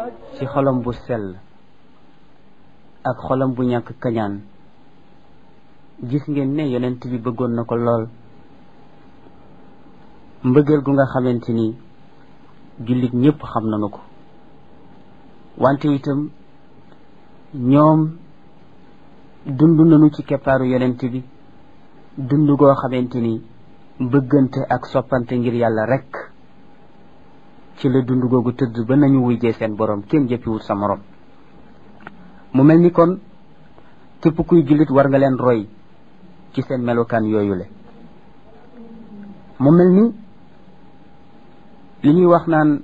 ci xolam bu sell ak xolam bu ñàkk kañaan gis ngeen ne yonent bi bëggoon na ko lool mbëggeel gu nga xamante ni jullit ñëpp xam nañu ko wante itam ñoom dund nañu ci keppaaru yonent bi dund goo xamante ni bëggante ak soppante ngir yàlla rekk ci la dund googu tëdd ba nañu wujjee seen borom kenn jëppiwut sa morom mu mel ni kon képp kuy jullit war nga leen roy ci seen melokaan yooyu le mu mel ni li ñuy wax naan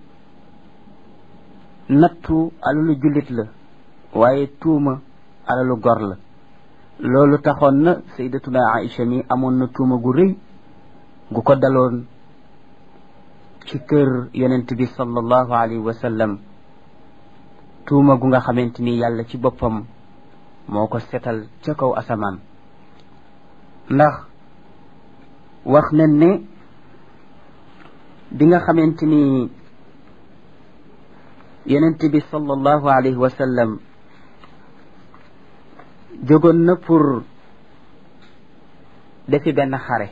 nattu alalu jullit la waaye tuuma alalu gor la loolu taxoon na sayyidatuna Aïcha mi amoon na tuuma gu rëy gu ko daloon ci kër yonent bi sallallahu alayhi wa sallam tuuma gu nga xamante ni yàlla ci boppam moo ko setal ca kaw asamaan ndax wax nañ ne bi nga xamante ni yonent bi sallallahu alayhi wa sallam jógoon na pour defi benn xare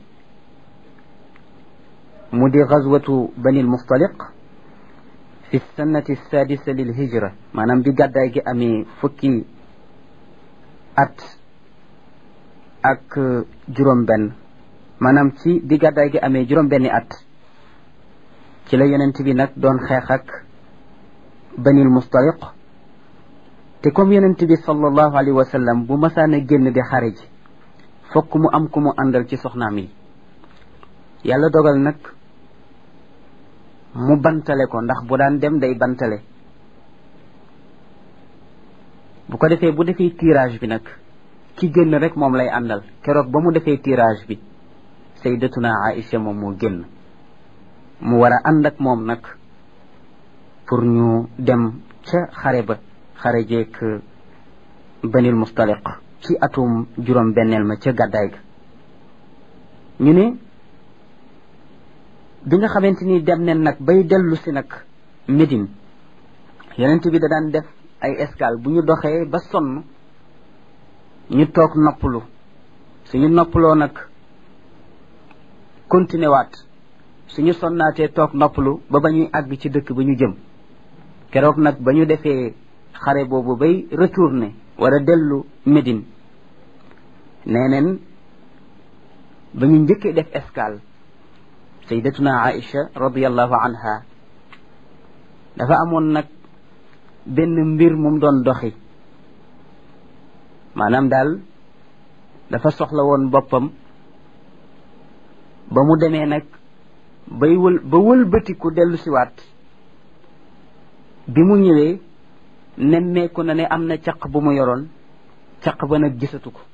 mu di gazwatu banil mustaliq fi sannati sadisa lil hijra maanaam bi gàddaay gi amee fukki at ak juróom benn maanaam ci bi gàddaay gi amee juróom benni at ci la yonent bi nag doon xeex ak banil mustaliq te comme yonent bi sallallahu alayhi wa sallam bu masaan a génn di xare ji fokk mu am ku mu àndal ci soxnaam yi yàlla dogal nag mu bantale ko ndax bu daan dem day bantale bu ko defee bu defee tirage bi nag ki génn rek moom lay àndal keroog ba mu defee tirage bi sayyidatuna Aïcha moom moo génn mu war a ànd ak moom nag pour ñu dem ca xare ba xare jeek banil mustaliq ci atum juróom benneel ma ca gàddaay ga ñu ne bi nga xamante ni dem nen nag bay dellu si nag Médine yonent bi da daan def ay escale bu ñu doxee ba sonn ñu toog noppalu suñu noppaloo nag continué waat suñu sonnaatee toog noppalu ba ba ñuy àgg ci dëkk ba ñu jëm keroog nag ba ñu defee xare boobu bay retourné war a dellu Médine nee neen ba ñu njëkkee def escale sayyidatuna Aïcha radiyallahu anha dafa amoon nag benn mbir mum doon doxi maanaam daal dafa soxla woon boppam ba mu demee nag bay wël ba wëlbatiku dellu siwaat bi mu ñëwee nemmeeku na ne am na caq bu mu yoroon caq ba nag gisatu ko